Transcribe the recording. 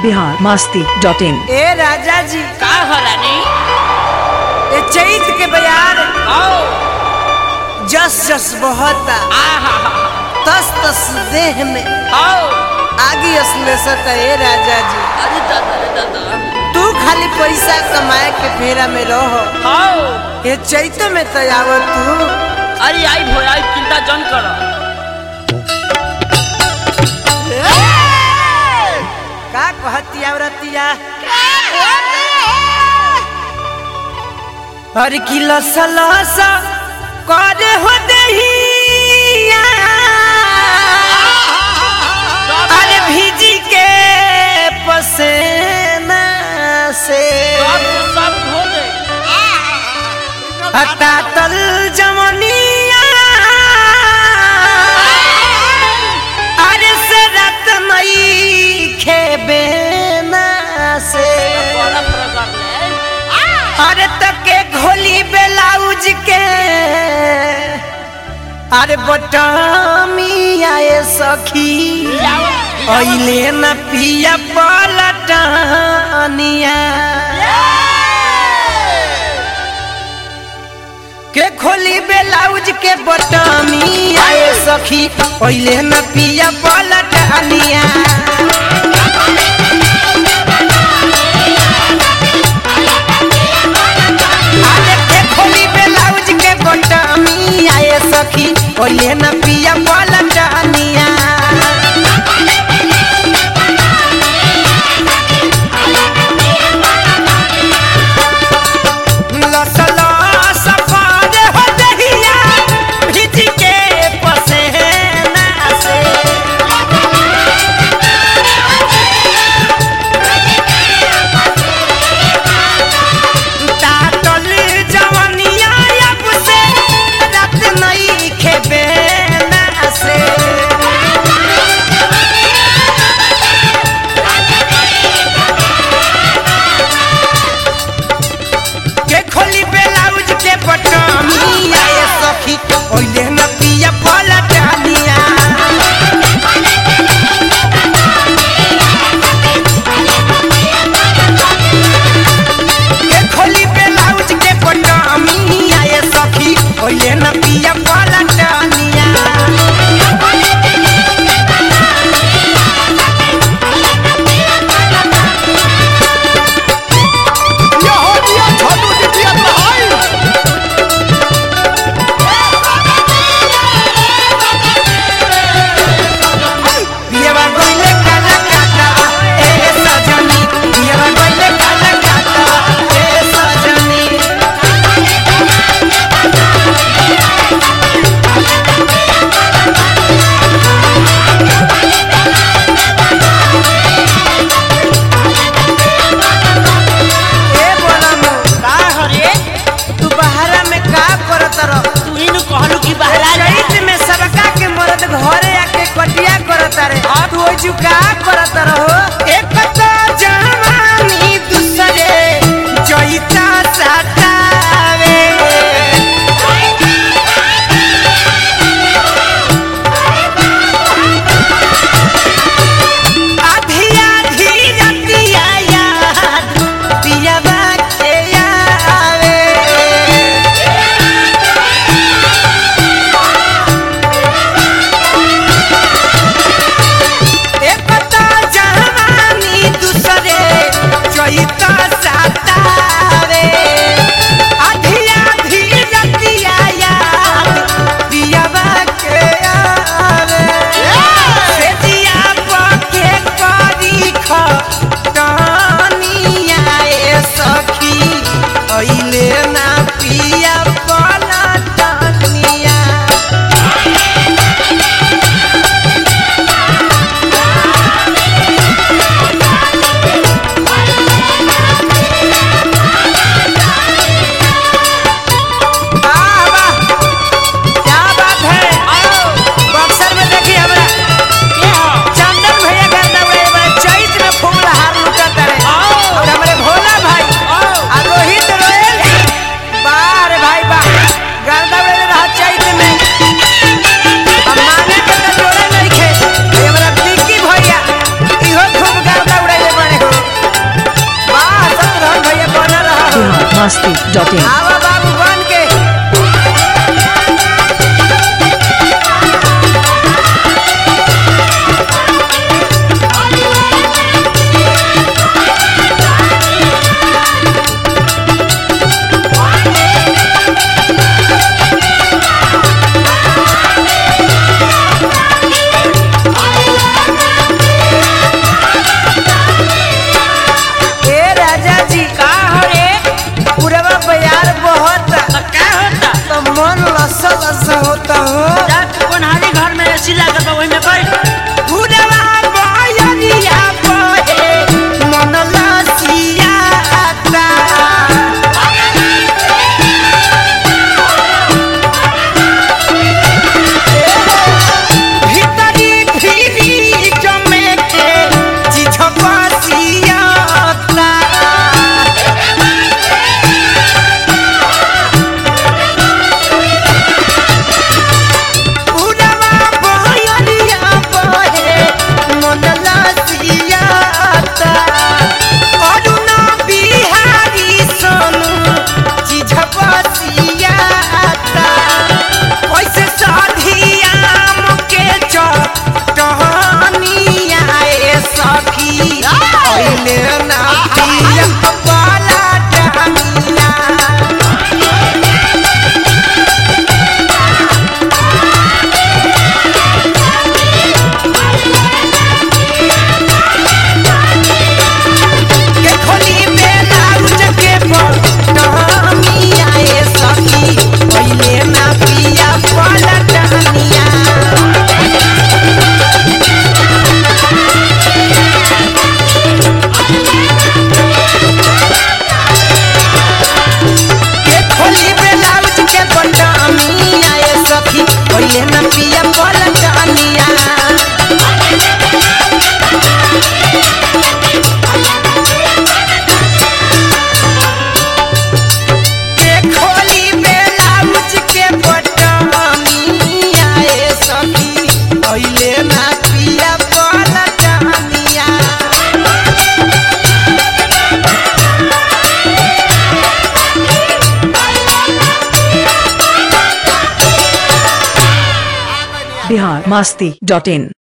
बिहार मास्ती dot in ए राजा जी का हो रानी ए चैत के बयार आओ जस जस बहता आहा तस तस देह में आओ आगी असलेसत ए राजा जी अरे दादा रे दादा तू खाली पैसा कमाए के फेरा में रहो आओ ये चैत में तो आवत तू अरे आई भो आई चिंता जन करो का कहती औरतिया हर किलो सलसा करे हो दहिया अरे भीजी के पसेना से सब सब धो दे हटा तल जमनिया अरे से रत मई खेबे ना से बड़ा प्रकार ले अरे तके घोली बेलाउज के अरे बटामी आए सखी अइले न पिया पलटनिया के खोली बेलाउज के बटामी आए सखी अइले न पिया पलटनिया अरे के खोली बेलाउज के बटामी आए सखी अइले न पिया पलटनिया लसला सफार हो दहिया भिज के पसेना से तातल जवनिया अब से रात नहीं खेबे ना से के खोली बेलाउज के बटमी आए सखी ओइले न पिया पलटनिया के खोली बेलाउज के बटमी आए सखी ओइले न पिया पलटनिया पियवा गइले काला काटा ए सजनी पियवा गइले काला काटा ए सजनी ए बोलम का हो रे तू बहरा में का करत रह तू ही नु कहलू कि बाहर आ जा चैत में सबका के मरद घरे आके कटिया करत रे तू ओइ का करत रहो एक तो जवानी दूसरे जइता सतावे आधी आधी रतिया याद पियवा के आवे एक तो जवानी मस्ती डॉट इन आवा बाबू बन के ए राजा जी का हो रे पूरवा बयार बहुत तो का होता तो मन लसा लसा होता हो जा तू कोनहारी घर में एसी लागल बा ओहि में बैठ पूरवा बयरिया बहे मन लसियाता भीतरी भीरी जमे के चिझपसियाता पूरवा बयरिया बहे मन लसियाता अरुणा बिहारी सोनू चिझपसियाता कैसे साधियाम के चटहनिया ए सखी अइले ना पिया बाला डहनिया के खोली ब्लाउज के बटमिया ए सखी पहिले ना पिया पलटनिया के खोली ब्लाउज के बटमिया ए सखी पहिले ना पिया पलटनिया के खोली ब्लाउज के बटमिया ए सखी पहिले ना पिया पलटनिया बिहार मस्ती डॉट इन